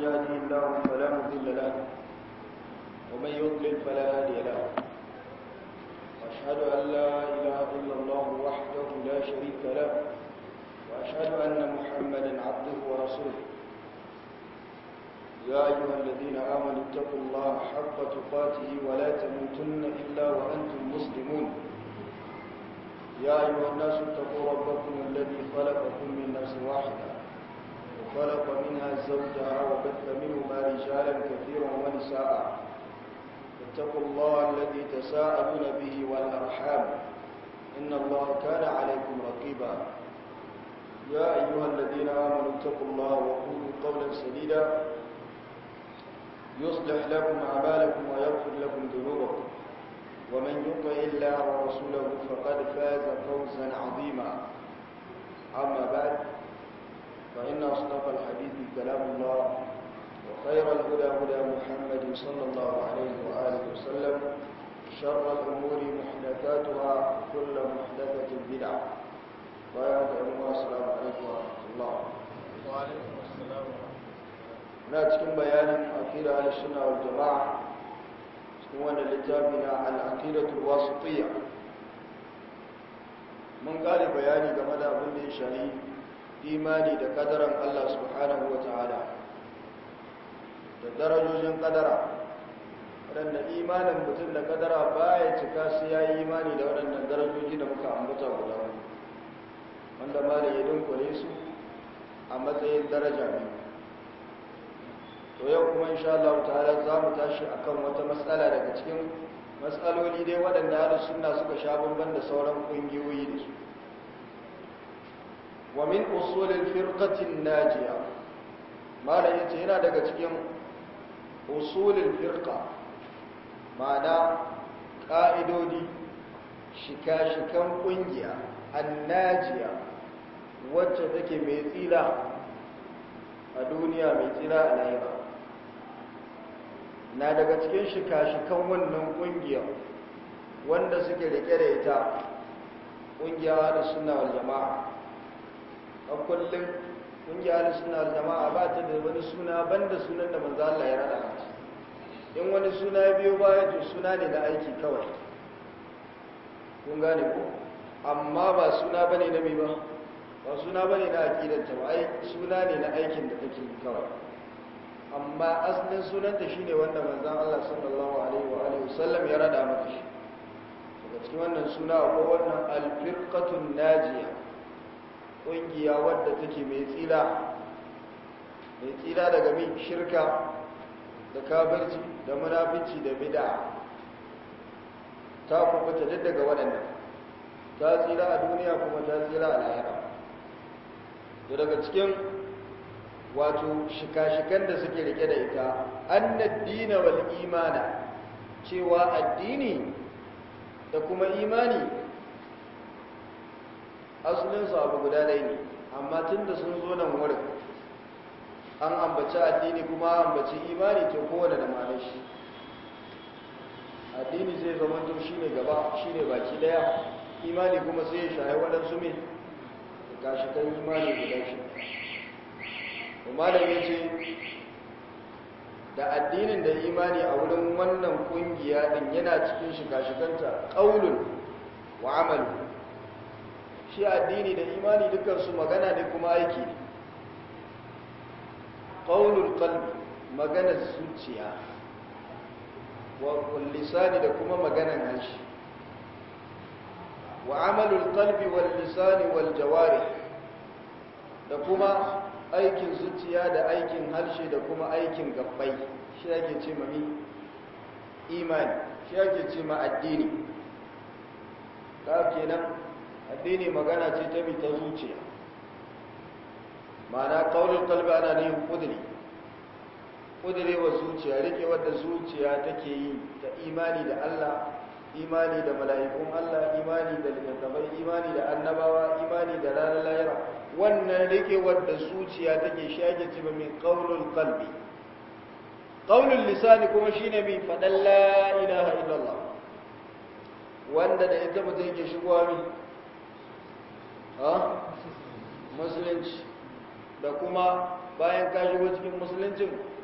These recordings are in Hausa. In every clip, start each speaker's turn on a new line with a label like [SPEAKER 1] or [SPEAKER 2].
[SPEAKER 1] يهده الله فلا مضل له ومن يضلل فلا هادي له وأشهد أن لا إله إلا الله وحده لا شريك له وأشهد أن محمدا عبده ورسوله يا أيها الذين آمنوا اتقوا الله حق تقاته ولا تموتن إلا وأنتم مسلمون يا أيها الناس اتقوا ربكم الذي خلقكم من نفس واحدة وخلق منها زوجها وبث منهما رجالا كثيرا ونساء اتقوا الله الذي تساءلون به والأرحام إن الله كان عليكم رقيبا يا أيها الذين آمنوا اتقوا الله وقولوا قولا سديدا يصلح لكم أعمالكم ويغفر لكم ذنوبكم ومن يطع الله ورسوله فقد فاز فوزا عظيما أما بعد فإن أصدق الحديث كلام الله وخير الهدى هدى محمد صلى الله عليه وآله وسلم شر الأمور محدثاتها كل محدثة بدعة ويا السلام عليكم ورحمة الله
[SPEAKER 2] وعليكم السلام
[SPEAKER 1] na cikin bayanin aqida al-sunna wal jama'a cikin wannan littafi na al-aqidatu wasitiyya mun kare bayani game da abin da ya shari imani da kadaran Allah subhanahu wa ta'ala da darajojin kadara waɗanda imanin mutum da kadara baya cika sai ya yi imani da waɗannan darajoji da muka ambata guda wani wanda ma da ya dunkule su a matsayin daraja biyu to yau kuma insha Allah ta'ala za mu tashi akan wata matsala daga cikin matsaloli dai waɗanda ahlus sunna suka sha bamban da sauran kungiyoyi da su wa min usulil firqatin najiya malam yace yana daga cikin usulil firqa ma'ana ka'idodi shika-shikan kungiya annajiya wacce take mai tsira a duniya mai tsira a lahira na daga cikin shika-shikan wannan kungiya wanda suke rike da ita kungiya da suna wal jama'a a kullum kungiya da suna wal jama'a ba ta da wani suna banda sunan da manzo Allah ya rada mata in wani suna ya biyo baya to suna ne na aiki kawai kun gane ko amma ba suna bane na mai ba ba suna bane na aqidar ta ba ai suna ne na aikin da take yi kawai amma asalin sunanta shine wanda manzon Allah sallallahu alaihi wa alihi wasallam ya rada mata shi daga cikin wannan suna akwai wannan al-firqatun najiya kungiya wadda take mai tsira mai tsira daga min shirka da kafirci da munafici da bid'a ta kubuta duk daga waɗannan ta tsira a duniya kuma ta tsira a lahira daga cikin wato shika-shikan da suke rike da ita annad dina wal imana cewa addini da kuma imani asalinsu abu guda ɗaya ne amma tun da sun zo nan wurin an ambaci addini kuma an ambaci imani to kowane da ma'anar shi addini zai zama to shi ne gaba shi ne baki ɗaya imani kuma sai ya shahi waɗansu mai shika-shikan imani guda shi malam ya ce da addinin da imani a wurin wannan kungiya din yana cikin shiga-shiganta ƙaunun wa amalu shi addini da imani dukansu magana ne kuma aiki ne ƙaunul kalbi maganar zuciya wa lisani da kuma maganar harshe wa amalul kalbi wal lisani wal jawari da kuma aikin zuciya da aikin harshe da kuma aikin gabbai shi ake ce ma imani shi ake ce ma addini da kenan addini magana ce ta ta zuciya ma'ana kaunin kalbi ana yin kudiri kudiri wa zuciya rike wadda zuciya take yi ta imani da Allah imani da mala'ikun Allah imani da littattafai imani da annabawa imani da ranar lahira wannan rike wadda zuciya take shage ci min qaulul qalbi qaulul lisani kuma shine mai fadan la ilaha illallah wanda da ita mutum yake shigowa mi ha musulunci da kuma bayan ka shigo cikin musuluncin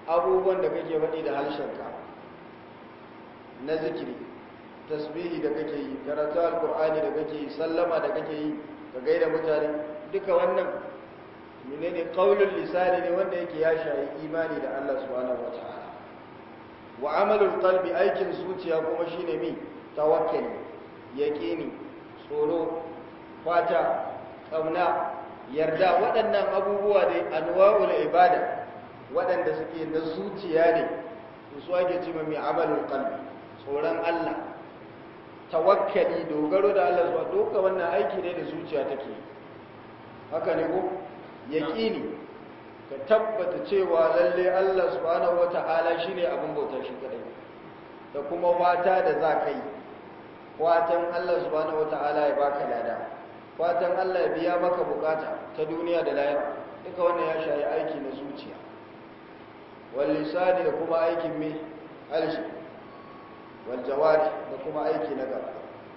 [SPEAKER 1] abubuwan da kake faɗi da harshenka na zikiri tasbihi da kake yi karatu alkur'ani da kake yi sallama da kake yi ka gaida mutane duka wannan menene qaulul lisani ne wanda yake ya shayi imani da Allah subhanahu wataala wa amalul qalbi aikin zuciya kuma shine mi tawakkali yaqini tsoro fata kauna yarda waɗannan abubuwa da anwa'ul ibada waɗanda suke na zuciya ne su ake cewa mai amalul qalbi tsoron Allah tawakkali dogaro da Allah zuwa doka wannan aiki ne da zuciya take haka ne ko yaqini ka tabbata cewa lalle Allah subhanahu wata'ala shine abin bautar shi kadai da kuma wata da za ka yi watan Allah subhanahu wata'ala ya baka lada watan Allah ya biya maka bukata ta duniya da lahira duka wannan ya shayi aiki na zuciya wal lisani da kuma aikin mai alshi wal jawari da kuma aiki na gaba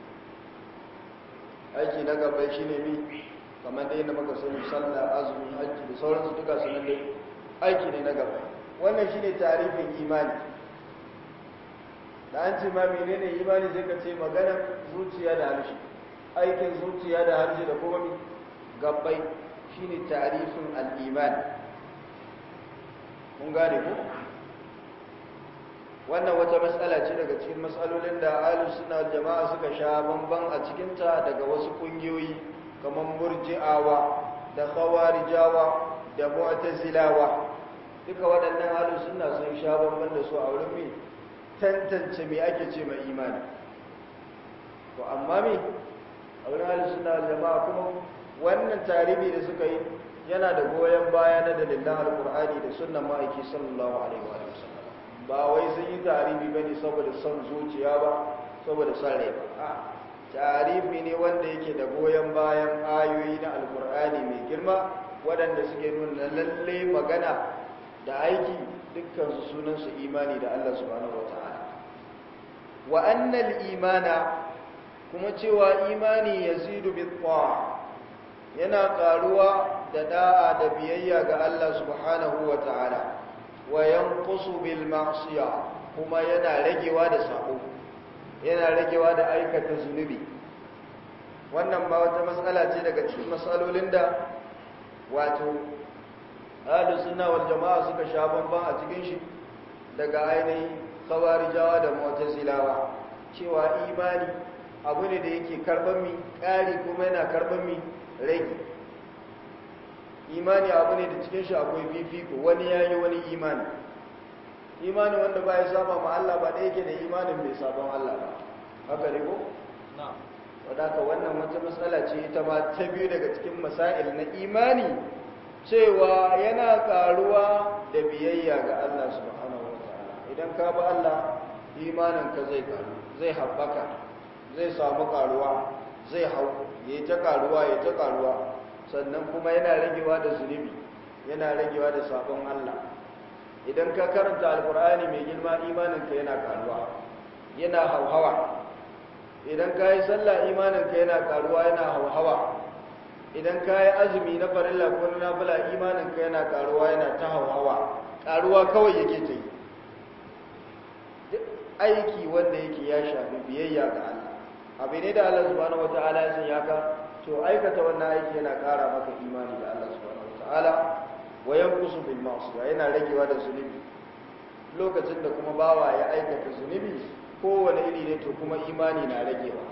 [SPEAKER 1] aiki na gaba shine mi kamar dai na maka sani sallah azumi hajji da sauransu duka sunan dai aiki ne na gaba wannan shine tarifin imani da an ce ma menene imani sai ka ce magana zuciya da harshe aikin zuciya da harshe da kuma mi gabbai shine tarifin al-iman mun gane ko wannan wata matsala ce daga cikin matsalolin da ahlus sunna wal jama'a suka sha bamban a cikin ta daga wasu kungiyoyi kamar murji'awa da khawarijawa da mu'tazilawa duka waɗannan ahlus sunna sun sha bamban da su a wurin me tantance me ake ce mai imani to amma me a wurin ahlus sunna wal jama'a kuma wannan tarihi da suka yi yana da goyon baya na dalilan alqur'ani da sunnan ma'aiki sallallahu alaihi wa sallam ba wai sun yi tarihi bane saboda son zuciya ba saboda son rai ba a tarihi ne wanda yake da goyon bayan ayoyi na alqur'ani mai girma waɗanda suke nuna lalle magana da aiki dukkan su sunan su imani da Allah subhanahu wataala wa annal imana kuma cewa imani yazidu bit yana karuwa da da'a da biyayya ga Allah subhanahu wa ta'ala wa yanqusu bil ma'siya kuma yana ragewa da sabo yana ragewa da aikata zunubi wannan ba wata matsala ce daga cikin matsalolin da wato ahlus sunna wal jama'a suka sha bamban a cikin shi daga ainihin khawarijawa da mu'tazilawa cewa imani abu ne da yake karban mi ƙari kuma yana karban mi rage imani abu ne da cikin shi akwai fifiko wani ya yi wani imani imani wanda ba ya saba ma Allah ba da yake da imanin mai sabon Allah ba haka ne ko? wadaka wannan wata matsala ce ita ma ta biyu daga cikin masail na imani cewa yana karuwa da biyayya ga Allah subhanahu wa ta'ala idan ka ba Allah imanin ka zai karu zai haɓaka zai samu karuwa zai hau ya ta karuwa ya ta karuwa sannan kuma yana ragewa da zunubi yana ragewa da sabon Allah idan ka karanta alkur'ani mai girma imaninka yana karuwa yana hauhawa idan ka yi sallah imaninka yana karuwa yana hauhawa idan ka yi azumi na farilla ko na nafila imaninka yana karuwa yana ta hauhawa karuwa kawai yake ta yi duk aiki wanda yake ya shafi biyayya ga Allah abu ne da Allah subhanahu wataala ya sanya ka to aikata wannan aiki yana ƙara maka imani da Allah subhanahu wataala wa yanqusu bil ma'siyah yana ragewa da zunubi lokacin da kuma bawa ya aikata zunubi kowane iri ne to kuma imani na ragewa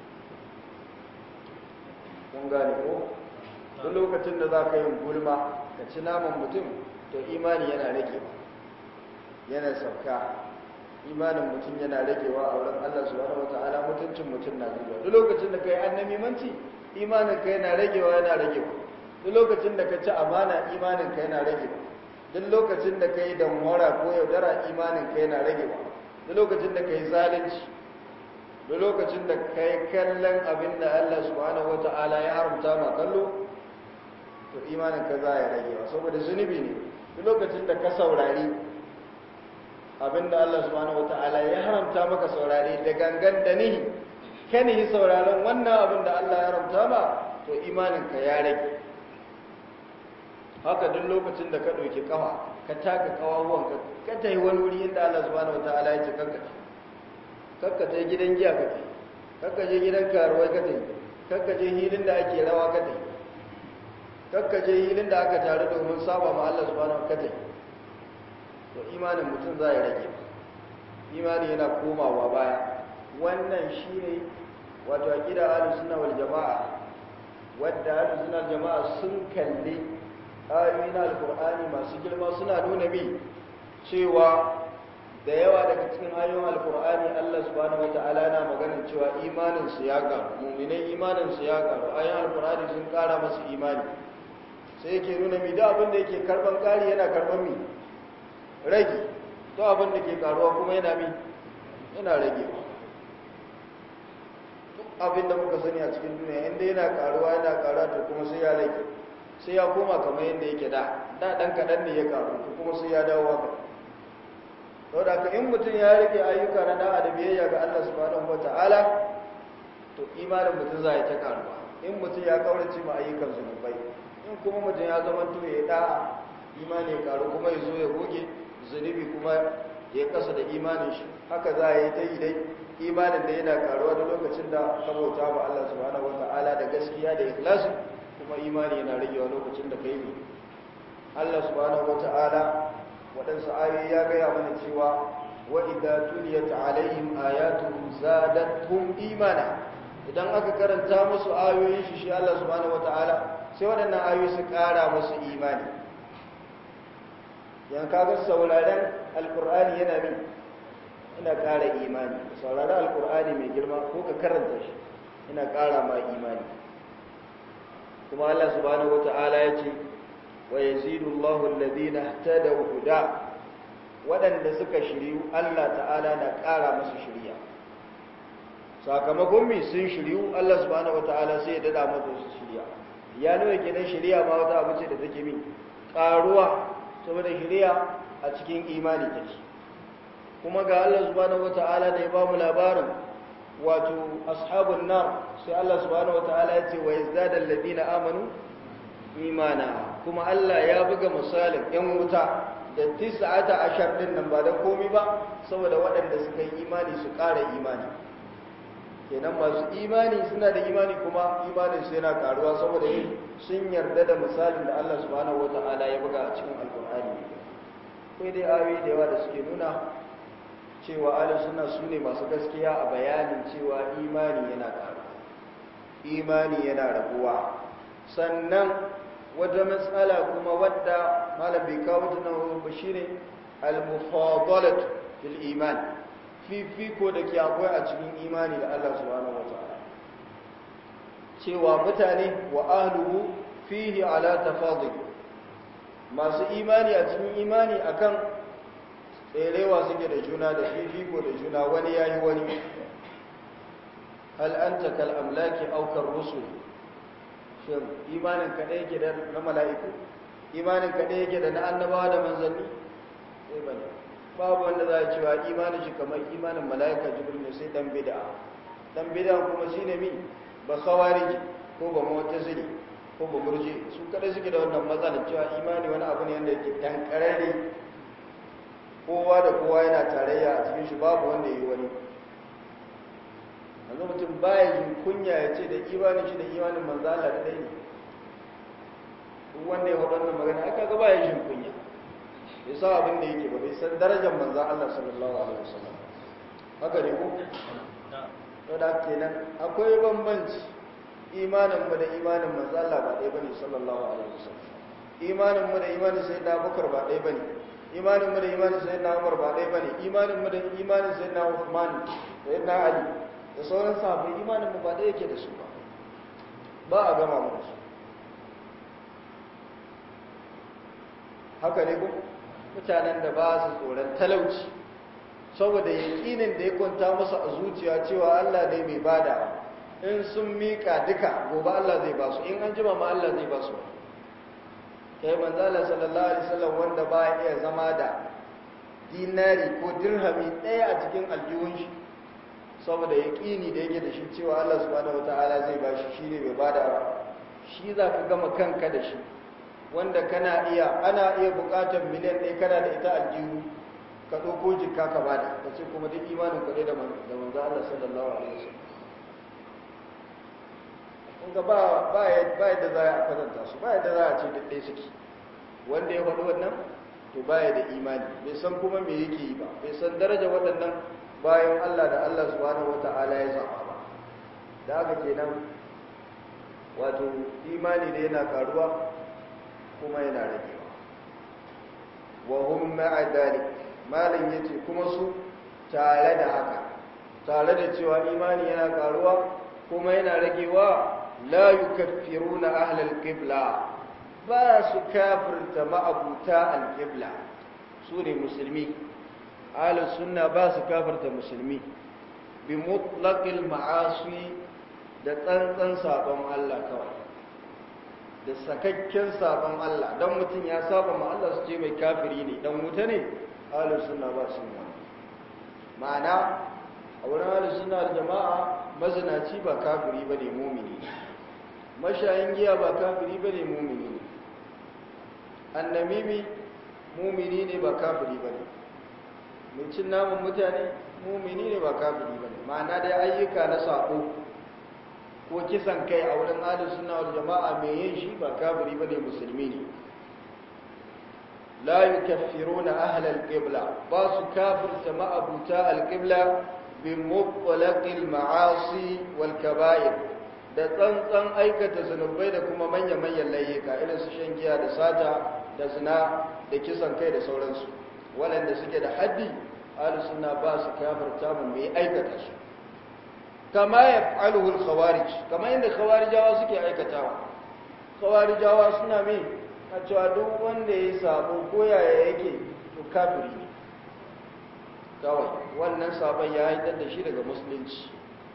[SPEAKER 1] kun gane ko duk lokacin da za ka yi gulma ka ci naman mutum to imani yana ragewa yana sauka imanin mutum yana ragewa a wurin Allah subhanahu wataala mutuncin mutum na zuwa duk lokacin da kai annabi manci imanin ka yana ragewa yana ragewa duk lokacin da ka ci amana imanin ka yana ragewa duk lokacin da kai damwara ko yaudara imanin ka yana ragewa duk lokacin da kai zalunci duk lokacin da kai kallon abin da Allah subhanahu wataala ya haramta ma kallo to imanin ka za ya ragewa saboda zunubi ne duk lokacin da ka saurari abinda Allah subhanahu wata'ala ya haramta maka saurare da gangan da nihi kan yi sauraron wannan abin da Allah ya haramta ba to imaninka ya rage haka duk lokacin da ka ɗauki kafa ka taka kawawan ka ka ta yi wani wuri inda Allah subhanahu wataala ya ce kanka kakka ta gidan giya ka ta kakka je gidan karuwai ka ta kakka je hilin da ake rawa ka ta kakka je hilin da aka taru domin saba ma Allah subhanahu ka ta to imanin mutum za ya rage imani yana komawa baya wannan shine wato aqida ahlus sunna wal jamaa wadda ahlus sunna wal jamaa sun kalli ayoyi na alqur'ani masu girma suna nuna bi cewa da yawa daga cikin ayoyin alqur'ani Allah subhanahu wataala yana maganar cewa imanin su ya karu mu'minai imanin su ya karu ayoyin alqur'ani sun kara masu imani sai yake nuna mi da abin da yake karban kari yana karban mi rage to abin da ke karuwa kuma yana mi yana ragewa duk abin da muka sani a cikin duniya inda yana karuwa yana karuwa to kuma sai ya rage sai ya koma kamar yadda yake da da dan kadan ne ya karu to kuma sai ya dawo haka to da ka in mutum ya rike ayyuka na da'a da biyayya ga Allah subhanahu wataala to imanin mutum zai ta karuwa in mutum ya kaurace ma ayyukan zunubai in kuma mutum ya zama to ya da'a imani ya karu kuma ya zo ya goge zunubi kuma ya kasa da imanin shi haka za a yi ta yi dai imanin da yana karuwa da lokacin da ka bauta wa Allah subhanahu wata'ala da gaskiya da ikhlasi kuma imani yana ragewa lokacin da kai ne Allah subhanahu wata'ala waɗansu ayoyi ya gaya mana cewa wa idza tuliyat alaihim ayatuhu zadatuhum imana idan aka karanta musu ayoyin shi shi Allah subhanahu wata'ala sai waɗannan ayoyi su ƙara musu imani yan kaga sauraren alkur'ani yana min ina ƙara imani sauraren alkur'ani mai girma ko ka karanta shi ina ƙara ma imani kuma Allah subhanahu wata'ala ya ce wa yazidu Allahu alladhina ihtadaw huda waɗanda suka shiryu Allah ta'ala na ƙara musu shiriya sakamakon mi sun shiryu Allah subhanahu wata'ala sai ya dada musu shiriya ya nuna kenan shiriya ma wata abu ce da take min ƙaruwa saboda shiriya a cikin imani take kuma ga Allah subhanahu wata'ala da ya ba mu labarin wato ashabun nar sai Allah subhanahu wata'ala ya ce wa yazdada alladhina amanu imana kuma Allah ya buga misalin yan wuta da tis'ata ashar din nan ba da komai ba saboda waɗanda suka yi imani su ƙara imani kenan masu imani suna da imani kuma imanin su yana karuwa saboda yin sun yarda da misalin da Allah subhanahu wata'ala ya buga a cikin alkur'ani kai dai ayoyi da yawa da suke nuna cewa ahlus sunna sune masu gaskiya a bayanin cewa imani yana karuwa imani yana raguwa sannan wata matsala kuma wadda malam bai kawo ta nan ba shine al-mufadalat fil iman fifiko da ke akwai a cikin imani da Allah subhanahu wataala cewa mutane wa ahluhu fihi ala tafadul masu imani a cikin imani akan tserewa suke da juna da fifiko da juna wani yayi wani hal anta kal amlaki aw kar rusul shin imanin ka ne yake da na mala'iku imanin ka ne yake da na annabawa da manzanni sai bane babu wanda za a cewa imanin shi kamar imanin mala'ika jibril ne sai dan bid'a dan bid'a kuma shine mi ba khawariji ko ba mu'tazili ko ba murji su kada suke da wannan matsalar cewa imani wani abu ne wanda yake dan karare kowa da kowa yana tarayya a cikin shi babu wanda yi wani yanzu mutum baya yin kunya ya ce da imanin shi da imanin manzo Allah da dai ne duk wanda ya faɗa wannan magana aka ga baya yin kunya bai san abin da yake ba bai san darajar manzo Allah sallallahu alaihi wasallam haka ne ko to da kenan akwai bambanci imanin mu da imanin manzo Allah ba ɗaya bane sallallahu alaihi wasallam imanin mu da imanin sayyidina Abubakar ba ɗaya bane imanin mu da imanin sayyidina Umar ba ɗaya bane imanin mu da imanin sayyidina Uthman sayyidina Ali da sauran sahabbai imanin mu ba ɗaya yake da su ba ba a gama mu da su haka ne ko mutanen da ba su tsoron talauci saboda yaƙinin da ya kwanta musu a zuciya cewa Allah ne mai bada in sun miƙa duka gobe Allah zai ba su in an jima ma Allah zai ba su kai manzo Allah sallallahu alaihi wasallam wanda ba ya iya zama da dinari ko dirhami ɗaya a cikin aljihun shi saboda yaƙini da yake da shi cewa Allah subhanahu wataala zai ba shi shine mai bada shi za ka gama kanka da shi wanda kana iya ana iya bukatar miliyan ɗaya kana da ita aljihu ka ɗauko jikka ka bada ka ce kuma duk imanin kuɗi da manzo Allah sallallahu alaihi wasallam kunga ba ba yadda za a kwatanta su ba yadda za a ce duk ɗaya suke wanda ya faɗi wannan to baya da imani bai san kuma me yake yi ba bai san daraja waɗannan bayan Allah da Allah subhanahu wata'ala ya zaba ba da haka kenan wato imani da yana karuwa kuma yana ragewa wa hum ma'a dalik malam yace kuma su tare da haka tare da cewa imani yana karuwa kuma yana ragewa la yukaffiruna ahlal qibla ba su kafirta ma'abuta al-qibla su ne musulmi ahlus sunna ba su kafirta musulmi bi mutlaqil ma'asi da tsantsan sabon Allah kawai da sakakken sabon Allah dan mutum ya saba ma Allah su ce mai kafiri ne dan wuta ne ahlus sunna ba su yi ma'ana a wurin ahlus sunna jama'a mazinaci ba kafiri bane mumini mashayin giya ba kafiri bane mumini ne annamimi mumini ne ba kafiri bane mai cin namun mutane mumini ne ba kafiri bane ma'ana dai ayyuka na sako ko kisan kai a wurin ahlus sunna wal jama'a mai yin shi ba kafiri bane musulmi ne la yukaffiruna ahla al-qibla ba su kafirta ma'abuta al-qibla bi mutlaqil ma'asi wal kaba'ir da tsantsan aikata zunubai da kuma manya-manyan layyuka irin su shan giya da sata da zina da kisan kai da sauransu waɗanda suke da haddi ahlus sunna ba su kafirta mu mai aikata su kama yaf'aluhu al-khawarij kama inda khawarijawa suke aikatawa khawarijawa suna mai a cewa duk wanda ya sabo ko yaya yake to kafiri ne kawai wannan sabon ya haifar da shi daga musulunci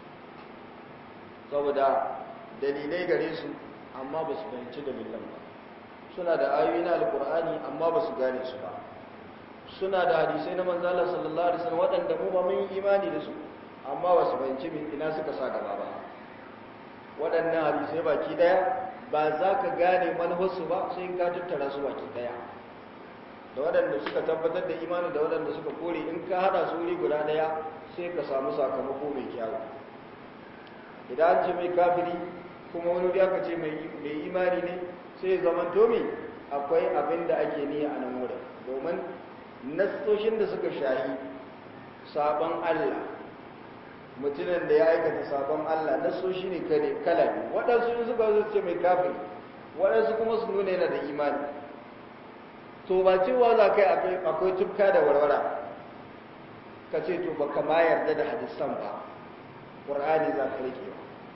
[SPEAKER 1] saboda dalilai gare su amma ba su fahimci dalilan ba suna da ayoyi na alkur'ani amma ba su gane su ba suna da hadisai na manzala sallallahu alaihi wasallam waɗanda mu ba mun yi imani da su amma ba su fahimci min ina suka sa gaba ba waɗannan hadisai baki ɗaya ba za ka gane manufarsu ba sai in ka tattara su baki ɗaya da waɗanda suka tabbatar da imani da waɗanda suka kore in ka haɗa su wuri guda ɗaya sai ka samu sakamako mai kyawu idan an ce mai kafiri kuma wani wuri aka ce mai imani ne sai zaman tomi akwai abin da ake niyya a nan wurin domin nassoshin da suka shahi sabon Allah mutumin da ya aikata sabon Allah nassoshi ne kala biyu waɗansu in suka zo ce mai kafiri waɗansu kuma su nuna yana da imani to ba cewa za ka yi akwai tufka da warwara ka ce to ba kama yarda da hadisan ba ƙur'ani za ka rike ba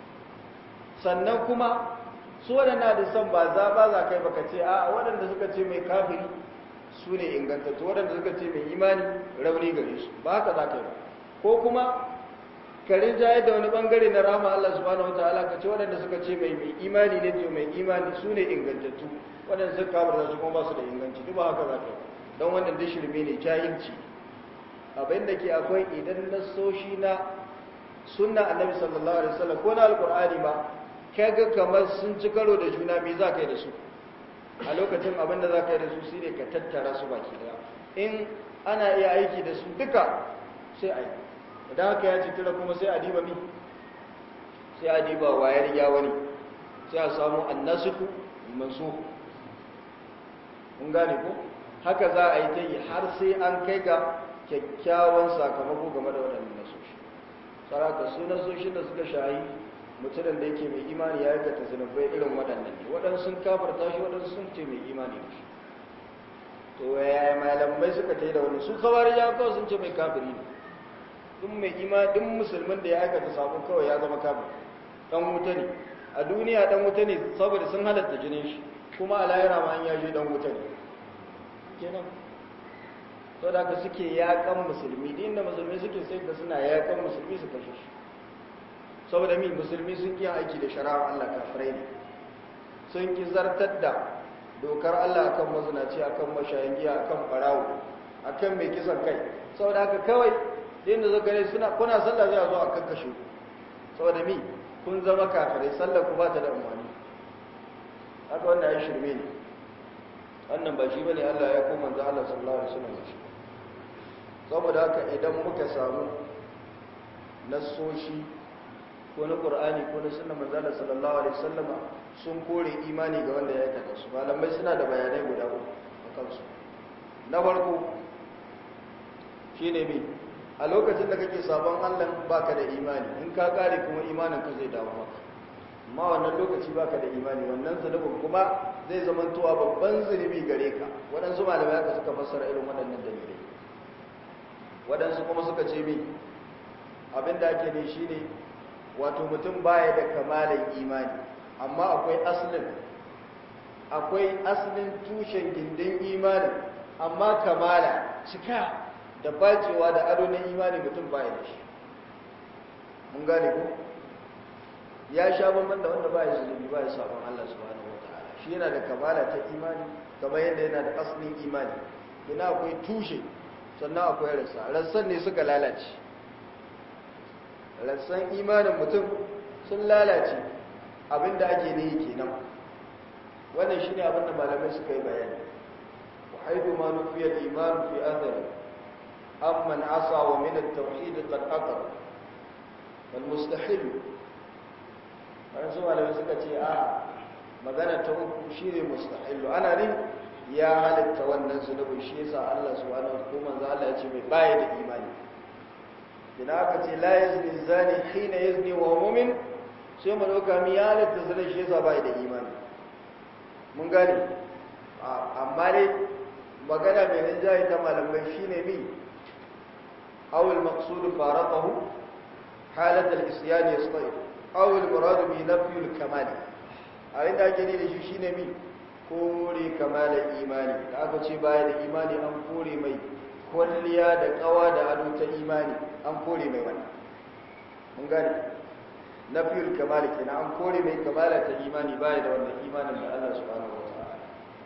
[SPEAKER 1] sannan kuma su waɗanda hadisan ba za ba za kai baka ce a waɗanda suka ce mai kafiri su ne ingantattu waɗanda suka ce mai imani rauni gare su ba haka za ka yi ko kuma ka rinjaye da wani bangare na rama Allah subhanahu wataala ka ce waɗanda suka ce mai mai imani ne to mai imani su ne ingantattu waɗanda suka kafir su kuma ba su da inganci duk ba haka za ka yi don wannan da shirme ne jahilci abin da ke akwai idan nasoshi na sunna annabi sallallahu alaihi wasallam ko na alqur'ani ma kaga kamar sun ci karo da juna me za ka yi da su a lokacin abin da za ka yi da su shine ka tattara su baki daya in ana iya aiki da su duka sai a yi idan haka ya citira kuma sai a diba mi sai a diba wayar ya wani sai a samu annasuku mansu mun gane ko haka za a yi ta yi har sai an kai ga kyakkyawan sakamako game da waɗannan nasoshi saraka su nasoshin da suka shayi mutumin da yake mai imani ya aikata zunubai irin waɗannan ne waɗansu sun kafarta shi waɗansu sun ce mai imani da shi to yaya malamai suka ta yi da wani su kawar ya kawai sun ce mai kafiri ne duk mai imani duk musulmin da ya aikata sabon kawai ya zama kafir dan wuta ne a duniya dan wuta ne saboda sun halatta jinin shi kuma a lahira ma an ya je dan wuta ne kenan to da ka suke yakan musulmi din da musulmi suke sai da suna yakan musulmi su kashe shi saboda mi musulmi sun ki aiki da shari'ar Allah kafirai ne sun ki zartar da dokar Allah akan mazinaci akan mashayin giya akan farawo akan mai kisan kai saboda haka kawai din da zaka suna kuna sallah zai zo a kakkashe ku saboda mi kun zama kafirai sallar ku ba ta da umarni haka wanda ya shirme ne wannan ba shi bane Allah ya kuma manzo Allah sallallahu alaihi wasallam shi saboda haka idan muka samu nassoshi ko na Qur'ani ko na sunnar manzo Allah sallallahu alaihi wasallam sun kore imani ga wanda ya aikata su malamai suna da bayanai guda uku akan su na farko shine me a lokacin da kake sabon Allah baka da imani in ka kare kuma imanin ka zai dawo maka amma wannan lokaci baka da imani wannan zunubin kuma zai zamantowa babban zunubi gare ka waɗansu malamai haka suka fassara irin waɗannan dalilai waɗansu kuma suka ce mi abin da ake ne shi ne wato mutum baya da kamalin imani amma akwai asalin akwai asalin tushen gindin imanin amma kamala cika da bacewa da ado na imani mutum baya da shi mun gane ko ya sha bamban da wanda baya zunubi baya sabon Allah subhanahu wataala shi yana da kamala ta imani kamar yadda yana da asalin imani ina akwai tushe sannan akwai rassa rassan ne suka lalace rassan imanin mutum sun lalace abinda ake nihi kenan wannan shine abinda malamai suka yi bayani wa haidu ma nufiya al-iman fi athari amman asa wa min at-tauhid qad aqar wal mustahil wani su malamai suka ce a magana ta uku shi ne mustahilu ana ne ya halitta wannan zunubin shi yasa Allah subhanahu wa ta'ala manzo Allah ya ce mai baya da imani idan aka ce la yazni zani hina yazni wa huwa mu'min sai mu dauka mi ya halitta zunubin shi yasa baya da imani mun gane amma dai magana mai rinjaye ta malamai shine mi aw al-maqsud faraqahu halat al-isyan yastayib aw al-murad bi nafyi al-kamal abin da ake ne da shi shine mi kore kamalar imani da aka ce baya da imani an kore mai kwalliya da kawa da ado ta imani an kore mai wannan mun gane nafiyul kamal kenan an kore mai kamala ta imani baya da wannan imanin da Allah subhanahu wataala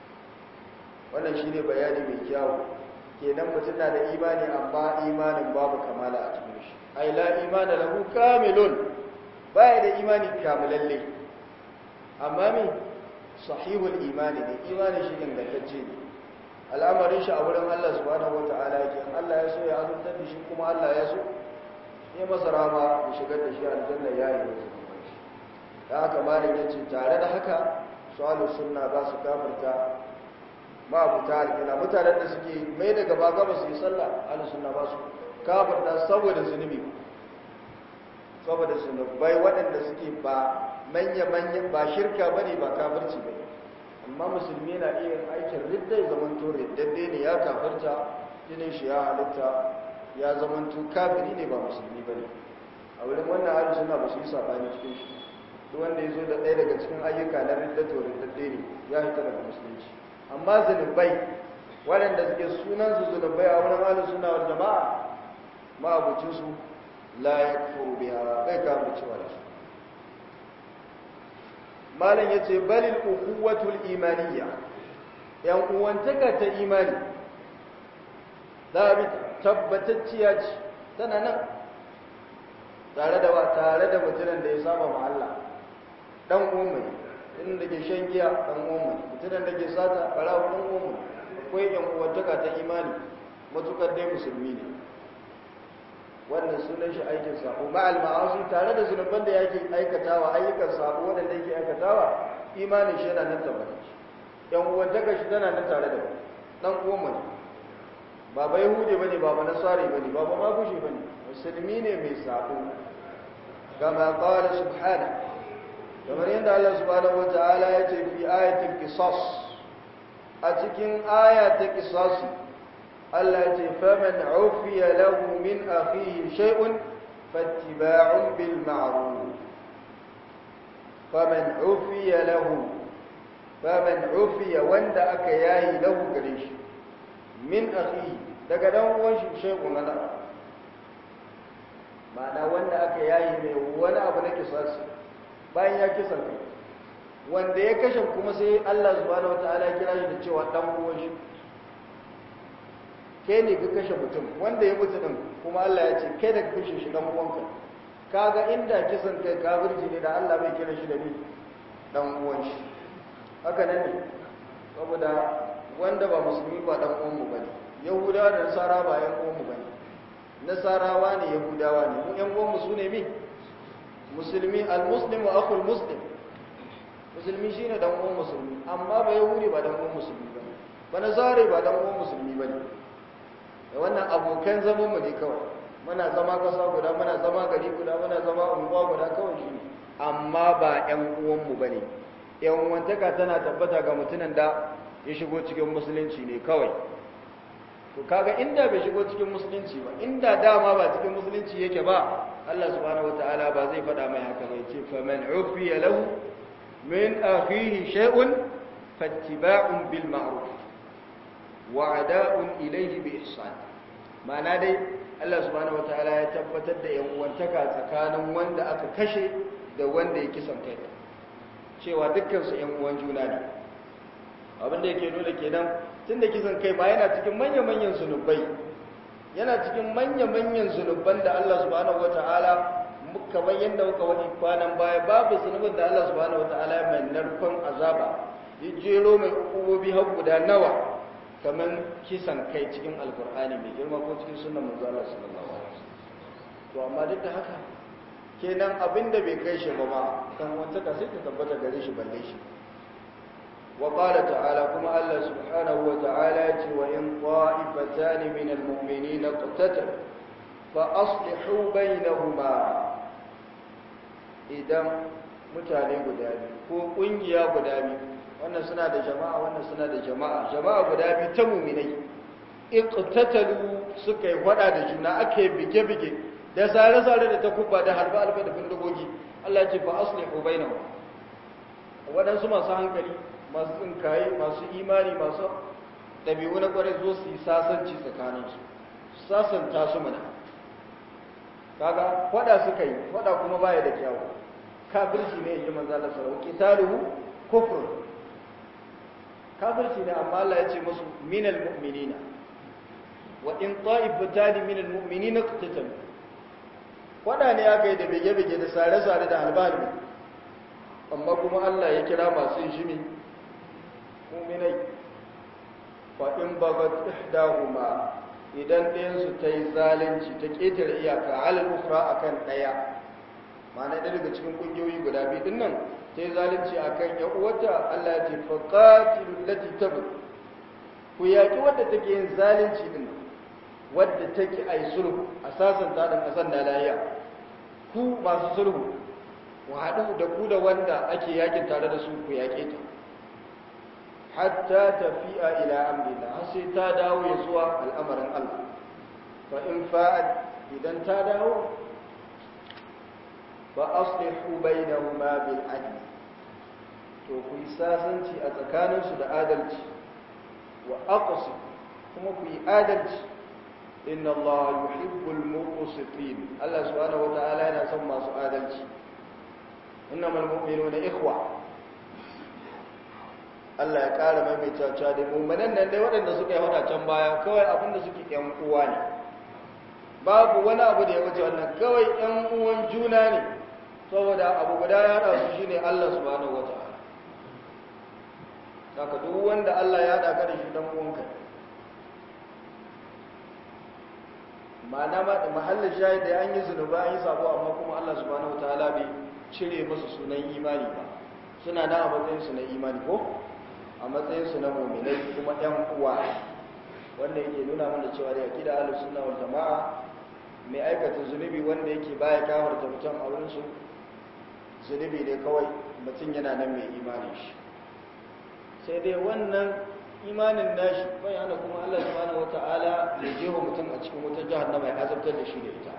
[SPEAKER 1] wannan shine bayani mai kyau kenan mutum na da imani amma imanin babu kamala a cikin shi ai la imana lahu kamilun baya da imani kamilalle amma me sahihul imani ne imanin shi ingantacce ne al'amarin shi a wurin Allah subhanahu wata'ala yake Allah ya so ya azuntar da shi kuma Allah ya so ya masa rama ya shigar da shi aljanna ya yi masa da haka malin ya ce tare da haka su'alu sunna ba su kafirta ma abu ta alƙila mutanen da suke mai da gaba gaba su yi sallah alu sunna ba su kafirta saboda zunubi saboda zunubai waɗanda suke ba manya-manya ba shirka ba ne ba kafirci ba amma musulmi na iya aikin ridda ya zamanto riddadde ne ya kafirta jinin shi ya halitta ya zamanto kafiri ne ba musulmi ba ne a wurin wannan hali suna ba su yi saɓani cikin shi duk wanda ya zo da ɗaya daga cikin ayyuka na ridda to riddadde ne ya hita daga musulunci amma zunubai waɗanda suke sunansu zunubai a wurin halin suna wal jama'a ma'abucinsu la ya kufuru biya bai kafircewa da su malam ya ce balil ukuwatul imaniya yan uwantaka ta imani za a bi tabbatacciya ce tana nan tare da wa tare da mutumin da ya saba ma Allah dan umma inda ke shan giya dan umma mutumin da ke sata barawo dan umma akwai yan uwantaka ta imani matukar dai musulmi ne wannan sunan shi aikin sabo ma'al ma'asi tare da zunuban da yake aikatawa ayyukan sabo wanda yake aikatawa imanin shi yana nan tabbata yan uwantaka shi tana nan tare da dan uwan ne ba ba yahudi bane ba ba nasari bane ba ba magushi bane musulmi ne mai sabo kama qala subhana kamar yadda Allah subhanahu wataala ya ce fi ayatul qisas a cikin aya ta qisasi Allah ce faman ufiya lahu min akhihi shay'un fattiba'un bil ma'ruf faman ufiya lahu faman ufiya wanda aka yayi lahu gare shi min akhihi daga dan uwan shi shay'un na ma'ana wanda aka yayi mai wani abu na kisasi bayan ya kisa kai wanda ya kashe kuma sai Allah subhanahu wataala ya kira shi da cewa dan uwan shi kai ne ka kashe mutum wanda ya mutu din kuma Allah ya ce kai da ka kashe shi dan uwanka kaga inda kisan kai kafirci ne da Allah bai kira shi da ni dan uwan shi haka nan ne saboda wanda ba musulmi ba dan uwanmu bane yahudawa da nasara ba yan uwanmu bane nasarawa ne yahudawa ne mu yan uwanmu sune mi musulmi almuslim wa akhul muslim musulmi shine dan uwan musulmi amma ba yahudi ba dan uwan musulmi bane ba nazare ba dan uwan musulmi bane da wannan abokan zaman mu ne kawai muna zama kasa guda muna zama gari guda muna zama unguwa guda kawai shine amma ba yan uwan mu bane yan uwantaka tana tabbata ga mutumin da ya shigo cikin musulunci ne kawai to kaga inda bai shigo cikin musulunci ba inda dama ba cikin musulunci yake ba Allah subhanahu wataala ba zai faɗa mai haka bai ce faman ufiya lahu min akhihi shay'un fattiba'un bil ma'ruf wa ada'un ilayhi bi ihsan ma'ana dai Allah subhanahu wataala ya tabbatar da yan uwantaka tsakanin wanda aka kashe da wanda ya kisan kai cewa dukkan su yan uwan juna ne abin da yake nuna kenan tunda kisan kai ba yana cikin manya-manyan zunubai yana cikin manya-manyan zunuban da Allah subhanahu wata'ala kamar yadda muka wani kwanan baya babu zunubin da Allah subhanahu wata'ala mai narkon azaba ya jero mai ukubobi har guda nawa kamar kisan kai cikin alkur'ani mai girma ko cikin sunan manzo Allah sallallahu alaihi wasallam to amma duk da haka kenan abinda bai kai shi ba ma kan wanta ka sai ta tabbata gare shi balle shi وقال تعالى كما الله سبحانه وتعالى وإن طائفتان من المؤمنين اقتتلوا فأصلحوا بينهما إذا mutane guda biyu ko kungiya guda biyu wannan suna da jama'a wannan suna da jama'a jama'a guda biyu ta muminai iqtatalu suka yi fada da juna ake bige-bige da sare-sare da takubba da harba-harba da bindigogi Allah ya ce fa aslihu bainahum waɗansu masu hankali masu tsinkaye masu imani masu ɗabi'u na ƙwarai zo su yi sasanci tsakaninsu sasanta su mana kaga faɗa suka yi faɗa kuma baya da kyawu kafirci ne in ji manzo Allah sallallahu alaihi wasallam kufr kafirci ne amma Allah ya ce musu minal mu'minina wa in ta'ifatan minal mu'minina qatatalu faɗa ne aka yi da bege-bege da sare-sare da halbalmi amma kuma Allah ya kira masu shimi muminai fa in bagat ihdahuma idan ɗayan su ta yi zalunci ta ƙetare iyaka alal ukhra akan ɗaya ma'ana ɗaya daga cikin ƙungiyoyi guda biyu din nan ta yi zalunci akan ya uwata Allah ya ce fa qatilu allati tabghi ku yaƙi wadda take yin zalunci din wadda take ai sulhu asasan ta dan kasan da lahiya ku masu sulhu ku haɗu da ku da wanda ake yakin tare da su ku yaƙe ta hatta tafiya ila amrillah har sai ta dawo ya zuwa al'amarin Allah fa in fa'ad idan ta dawo fa aslihu bainahuma bil adl to ku yi sasanci a tsakaninsu da adalci wa aqsi kuma ku yi adalci inna Allah yuhibbul muqsitin Allah subhanahu wataala yana son masu adalci innamal mu'minuna ikhwa Allah ya ƙara maimaita cewa da mu'minan nan dai waɗanda suka yi wata can baya kawai abinda suke ƴan uwa ne babu wani abu da ya wuce wannan kawai ƴan uwan juna ne saboda abu guda ya haɗa su shine Allah subhanahu wataala saka duk wanda Allah ya haɗa ka da shi dan uwanka ma'ana ma da mahallin shahid da an yi zunuba an yi sabo amma kuma Allah subhanahu wataala bai cire musu sunan imani ba suna da a matsayin su na imani ko a matsayin su na mu'minai kuma ɗan uwa wanda yake nuna mana cewa da aqida ahlus sunna wal jamaa mai aikata zunubi wanda yake baya kafarta mutum a wurin su zunubi ne kawai mutum yana nan mai imani shi sai dai wannan imanin nashi bai hana kuma Allah subhanahu wata'ala ya jefa mutum a cikin wutar jahannama ya azabtar da shi da ita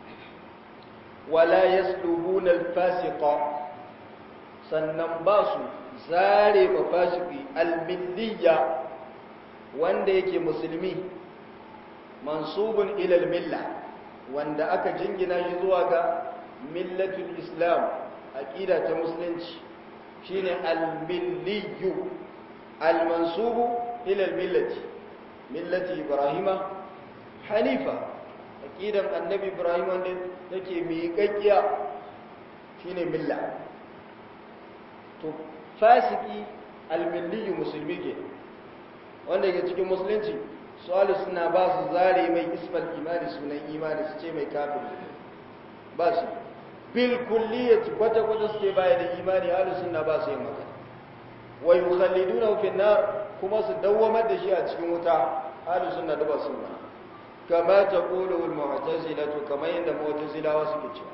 [SPEAKER 1] wala yaslubuna al-fasiqa sannan ba su zare ba fasiki al-milliyya wanda yake musulmi mansubun ila al-milla wanda aka jingina shi zuwa ga millatul islam aqida ta musulunci shine al-milliyyu المنسوب إلى الملة ملة إبراهيم حنيفة أكيدا النبي إبراهيم نكي ميكاكيا شيني ملة تو فاسقي الملي مسلمي wanda yake cikin musulunci su ahli sunna ba su zare mai ismal imani sunan imani su ce mai kafin ba su bil kulliyati kwata kwata su ce baya da imani ahli sunna ba su yin maka wa yukhalliduna fi nar kuma su dawwamar da shi a cikin wuta ahli sunna da ba su ba kama taqulu al mu'tazila to kamar yadda mu'tazilawa suke cewa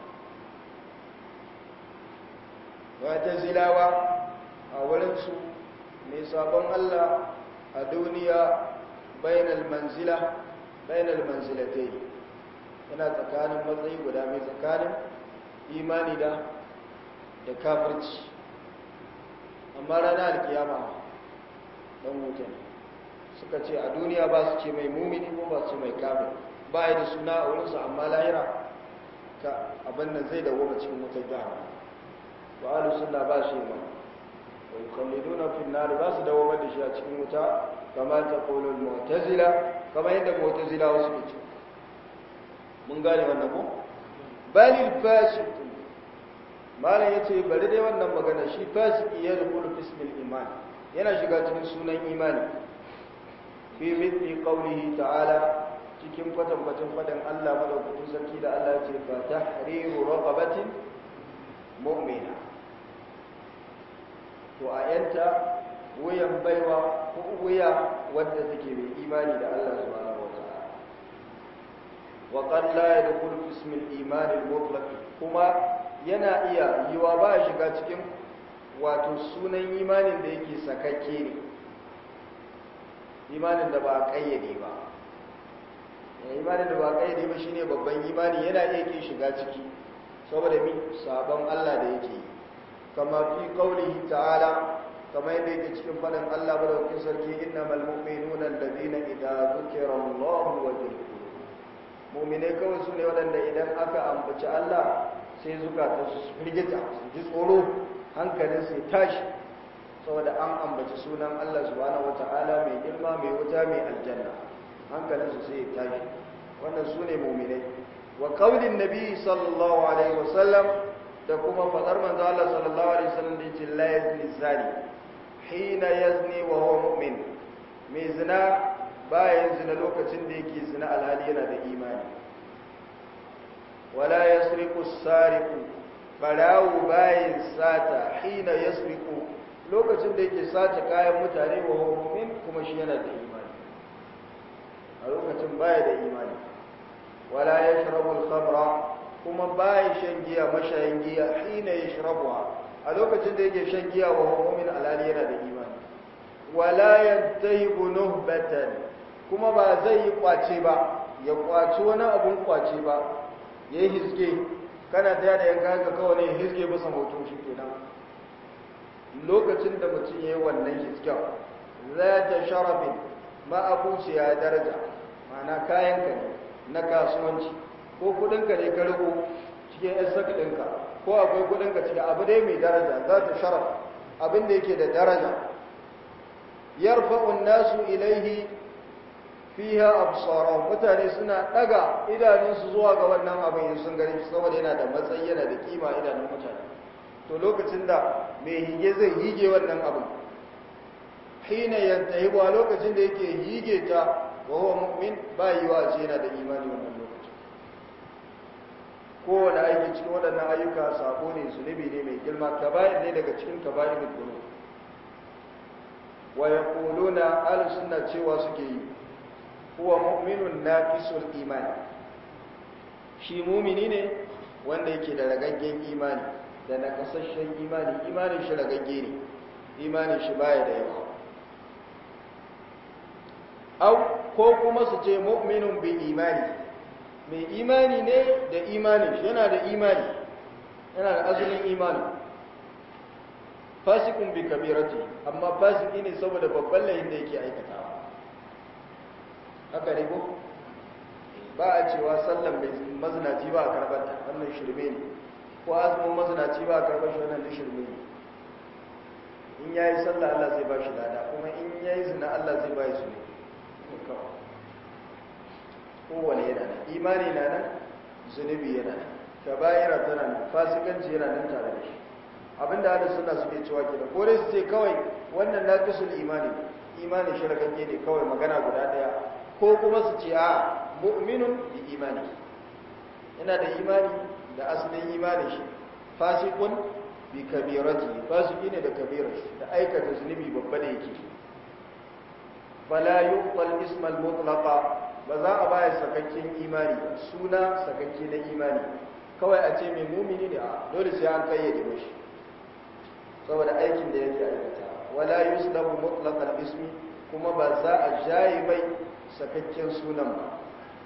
[SPEAKER 1] mu'tazilawa a wurin su mai sabon Allah a duniya bainal manzila bainal manzilatai yana tsakanin matsayi guda mai tsakanin imani da da kafirci amma rana alkiyama dan wuta ne suka ce a duniya ba su ce mai mumini ko ba su ce mai kafir ba ya da suna a wurinsu amma lahira ka abin nan zai dawo cikin wutar jahannama ba ahlus sunna ba shi ma wa yukhalliduna fi an-nar ba su dawo da shi a cikin wuta kama ta qulu al-mu'tazila kama yadda mu'tazila wasu ke ce mun gane wannan ko balil fasiq malam yace bari dai wannan magana shi fasiki ya rubulu bismil iman yana shiga cikin sunan imani fi mithli qawlihi ta'ala cikin kwatankwacin faɗin Allah madaukakin sarki da Allah ce fa tahriru raqabatin mu'mina to a yanta wuyan baiwa ko wuya wadda take mai imani da Allah subhanahu wa ta'ala wa qad la yadkhulu fi ismi al-iman al-mutlaq kuma yana iya yiwa ba shiga cikin wato sunan imanin da yake sakakke ne imanin da ba a kayyade ba imanin da ba a kayyade ba shine babban imani yana iya ke shiga ciki saboda mi sabon Allah da yake kama fi qaulihi ta'ala kama yadda yake cikin fadin Allah madaukakin sarki innamal mu'minuna alladhina idza dhukira Allahu wajilat mu'mine kawai su ne waɗanda idan aka ambaci Allah sai zukata su firgita su ji tsoro hankalin sai tashi saboda an ambaci sunan Allah subhanahu wata'ala mai girma mai wuta mai aljanna hankalinsu sai ya tashi wannan su ne muminai wa kaulin nabi sallallahu alaihi wasallam da kuma fadar manzo Allah sallallahu alaihi wasallam da yace la yazni zani hina yazni wa huwa mu'min mai zina bayan zina lokacin da yake zina alhali yana da imani wala yasriqu sariqu barawu bayan sata hina yasriqu lokacin da yake sace kayan mutane wa mu'min kuma shi yana da imani a lokacin baya da imani wala yashrabu al-khamra kuma baya shan giya mashayin giya hina yashrabuha a lokacin da yake shan giya wa mu'min alali yana da imani wala yantahibu nuhbatan kuma ba zai yi kwace ba ya kwaci wani abun kwace ba yayi hiske kana ta da yanka ka kawai ne hiske bisa moto shi kenan lokacin da mutum ya yi wannan hisken za ta sharafin ma'abuci ya daraja mana kayanka ne na kasuwanci ko kudinka ne ka riko cikin yan ɗinka ko akwai kudinka cikin abu dai mai daraja za ta sharaf abin da yake da daraja yarfa'un nasu ilaihi fiha absara mutane suna daga idanunsu zuwa ga wannan abin sun gani saboda yana da matsayi yana da kima idanun mutane to lokacin da mai hige zai hige wannan abin hina yantahi ba lokacin da yake hige ta wa huwa mu'min ba yi wa ce yana da imani wannan lokacin kowane aiki cikin waɗannan ayyuka sako ne zunubi ne mai girma kaba'ir ne daga cikin kaba'ir da dhunub wa yaquluna ahlus sunna cewa suke yi huwa mu'minun naqisul imani shi mumini ne wanda yake da ragaggen imani da na kasashen imani imanin shi ragagge ne imanin shi baya da yawa au ko kuma su ce mu'minun bi imani mai imani ne da imanin shi yana da imani yana da azumin imani fasikun bi kabirati amma fasiki ne saboda babban layin da yake aikatawa haka ne ko ba a cewa sallan mai mazinaci ba a karɓar ta wannan shirme ne ko azumin mazinaci ba a karɓar shi wannan shirme ne in ya yi sallah Allah zai ba shi lada kuma in ya yi zina Allah zai ba shi ne kowane yana nan imani na nan zunubi yana nan kaba'ira tana nan fasikanci yana nan tare da shi abinda ahlus sunna suke cewa kenan ko dai su ce kawai wannan naqisul imani imani shirkake ne kawai magana guda daya ko kuma su ce a mu'minun bi imani yana da imani da asalin imani shi fasiqun bi kabirati fasiki ne da kabirar da aikata zunubi babba da yake fala yuqbal ismal mutlaqa ba za a baya sakakken imani suna sakakke na imani kawai a ce mai mumini ne a dole sai an kayyade mashi saboda aikin da yake aikata wala yuslabu mutlaqal ismi kuma ba za a jayi mai sakakken sunan ba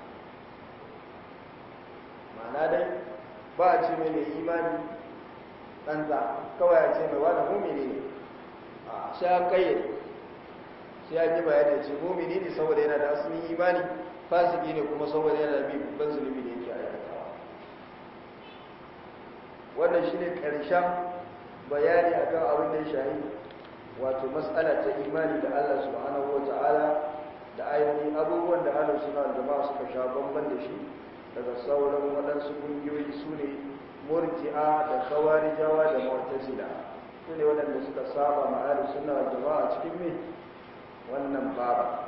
[SPEAKER 1] ma'ana dai ba a ce mai mai imani ɗanza kawai a ce mai wani mumini ne a sai an kayyade sai an yi bayani ce mumini ne saboda yana da asalin imani fasiki ne kuma saboda yana da bi babban zunubi da yake aikatawa wannan shine karshen bayani akan abin da ya shahi wato mas'ala ta imani da Allah subhanahu wata'ala da ainihin abubuwan da ahlus sunna wal jama'a suka sha bamban da shi daga sauran waɗansu ƙungiyoyi su ne murji'a da khawarijawa da mu'tazila su ne waɗanda suka saba ma ahlus sunna wal jama'a cikin me wannan baba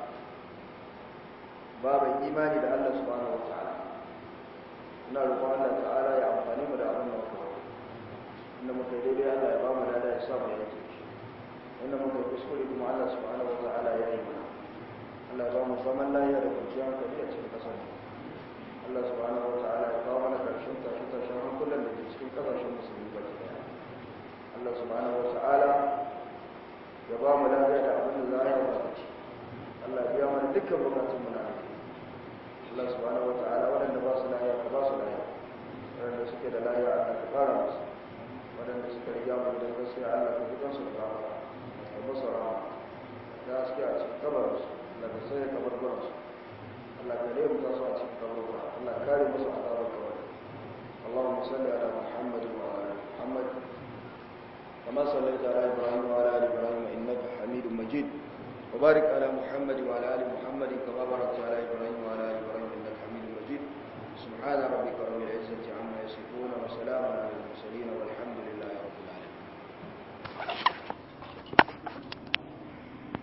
[SPEAKER 1] baban imani da Allah subhanahu wata'ala ina roƙon Allah ta'ala ya amfani mu da abin da muka inda muka yi daidai Allah ya ba mu lada ya sa mu yake inda muka yi kuskure kuma Allah subhanahu wata'ala ya yi mana Allah ya ba mu zaman lafiya da kwanciyar hankali a cikin ƙasar Allah subhanahu wata'ala ya kawo mana ƙarshen tashe tashen hankulan da ke cikin ƙasashen musulmi baki ɗaya Allah subhanahu wata'ala ya ba mu lafiya da abin da za a yi wa ci Allah biya mana dukkan bukatun mu na Allah subhanahu wata'ala waɗanda ba su lafiya ka ba su lafiya waɗanda suke da lafiya Allah ka fara musu waɗanda suka riga mu da gaskiya Allah ka fitan su da rahama ka musu rahama da suke a cikin kabarinsu Allah ka sai kabarbaransu Allah ka rere ta su a cikin kabarbaran Allah ka kare musu azabar kabari Allahumma salli ala Muhammad wa ala Muhammad كما صليت على إبراهيم وعلى آل إبراهيم إنك حميد مجيد وبارك على محمد وعلى آل محمد كما باركت على إبراهيم وعلى آل إبراهيم إنك حميد مجيد سبحان ربك رب